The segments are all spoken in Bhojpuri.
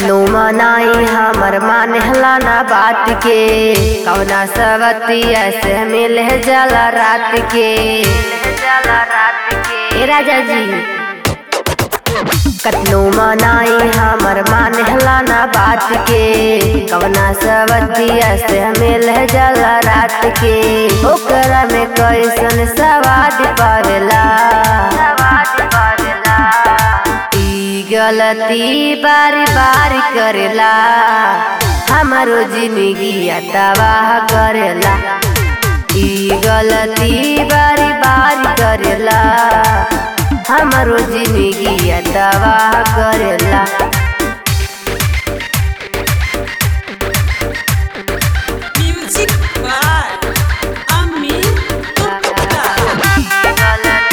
कतनो मनाई हमर मानेला ना बात के कौना सवतिया से मिल जाला रात के जाला रात के ए राजा जी कतनो मनाई हमर मानेला ना बात के कवना सवतिया से मिल जाला रात के ओकरा में कैसन सवाद पावेला सवाद पावेला ई गलती बारी बारी करेला हमारो जिंदगी तबाह करेला ई गलती बारी बारी करेला हमारो जिंदगी तबाह करेला Music by Amin Gupta.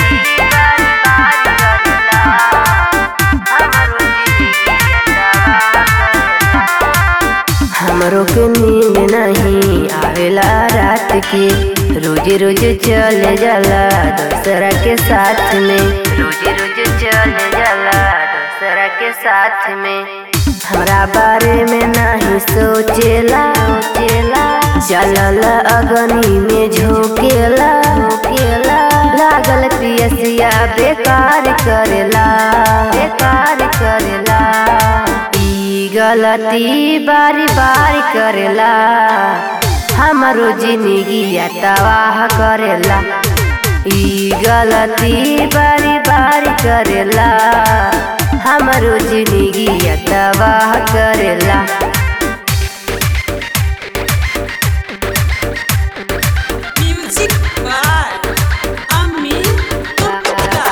हमरो के नींद नहीं आवेला रात के रोज रोज चले जाला दूसरा के साथ में रोज रोज चले जाला दूसरा के साथ में हमरा बारे में नहीं सोचेला सोचेला चलल अगनी में झोंकेला झोंकेला लागल पियसिया बेकार करेला बेकार करेला ई गलती बारी बारी करेला हमारो जिंदगी तबाह करेला ई गलती बारी बारी करेला हमारो जिंदगी तबाह करेला Music by Amin Gupta.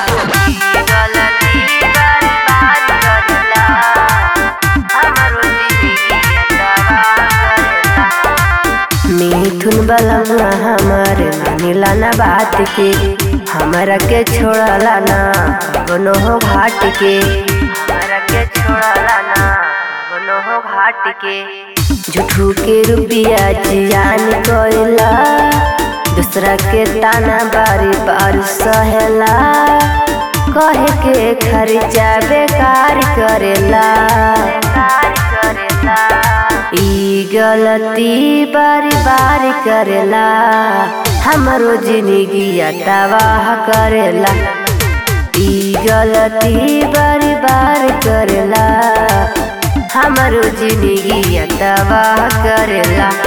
Mithun बलमा हमर मानिला ना बात के हमरा के छोड़ला ना कवनो हो घाट के हमरा के छोड़ला ना कवनो हो घाट के झूठू के रुपिया जियान कोइला दूसरा के ताना बारी बार सहेला कहे के खर्चा बेकार करेला बेकार करेला ई गलती बारी बारी करेला हमारो जिंदगी तबाह करेला ई गलती बारी बारी करेला हमारो जिंदगी तबाह करेला